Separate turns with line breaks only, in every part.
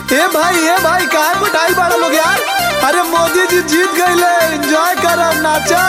ए भाई ए भाई काहे पिटाई बड़ा लोग यार अरे मोदी जी जीत गईले एंजॉय करब नाचा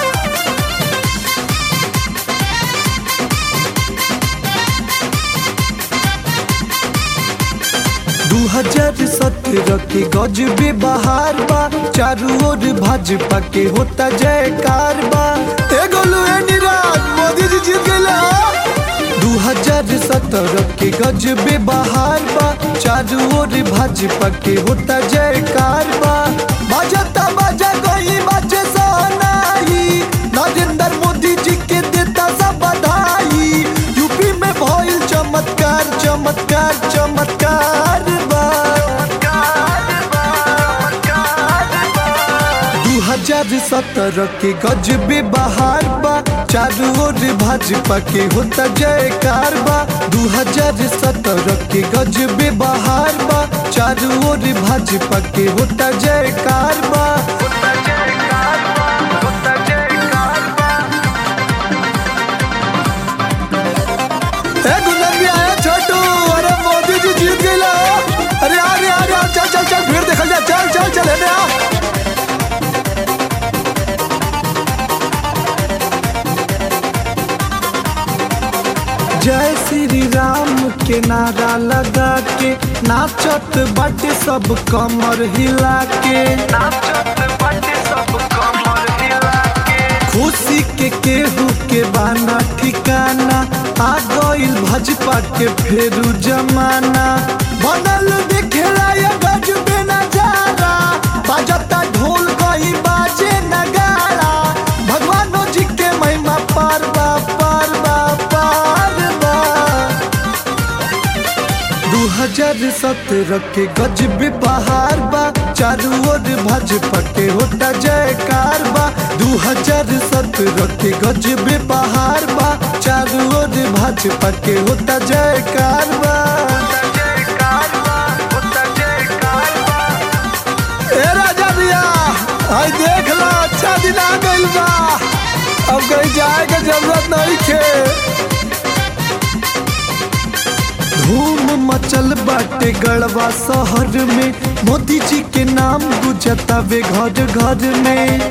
दू हजार सत्रह के गजबे बहार बा चारू ओर भाजपा के होता जयकार बा ए गोलू ए निराज मोदी जी जीत गईले दू हजार सत्रह के गजबे बहार बा चारू ओर भाजपा के होता जयकार बा बाजता बाजा कोई बाजे सोनाई नरेंद्र मोदी जी के देता सब बधाई यूपी में भइल चमत्कार चमत्कार चमत्कार बा दू हजार सत्रह के गजबे बहार बा चारू ओर भाजपा के होता जयकार बा दू हजार सत्रह के गजबे बहार बा चारू ओर भाजपा के होता जयकार बा ए गुंडन भी आया छोटू अरे मोदी जी जीत गईला अरे आ रे आ रे आ, चल चल चल भीड़ देखल जा चल चल चल हेने आ जय श्री राम के नारा लगा के नाचत बाटे सब कमर हिला के खुशी के केहू के बाना ठिकाना आ गइल भाजपा के फेरू जमाना बनल देखेला ये गजबे नजारा बाजता ढोल कहीं बाजे नगाड़ा भगवानो जी के महिमा पार बा पार बा पार बा दू हजार सत्रह के गजबे बहार बा चारू ओर भाजपा के होता जयकार बा दू हजार सत्रह के गजबे बहार बा चारू ओर भाजपा के होता जयकार बा ए राजा भैया आई देख ला अच्छा दिन आ गइल बा अब कहीं जाए के जरूरत नहीं खे धूम मचल बाटे गढ़वा शहर में मोदी जी के नाम गुजता वे घर घर में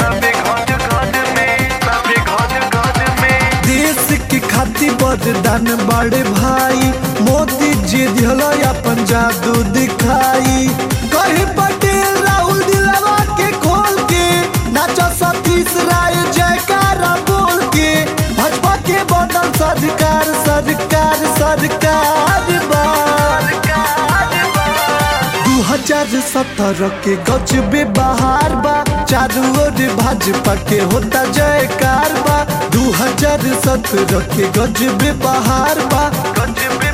देश के खातिर बरदान बड़े भाई मोदी जी दिहला अपन जादू दिखाई कही पटेल राहुल दिलवा के खोल के नाचा सतीश राय जयकारा बोल के भाजपा के बनल सरकार सरकार सरकार बा दू हजार सत्रह के गजबे बहार बा चारू ओर भाजपा के होता जयकार बा दू हजार सत्रह के गजबे बहार बा गजबे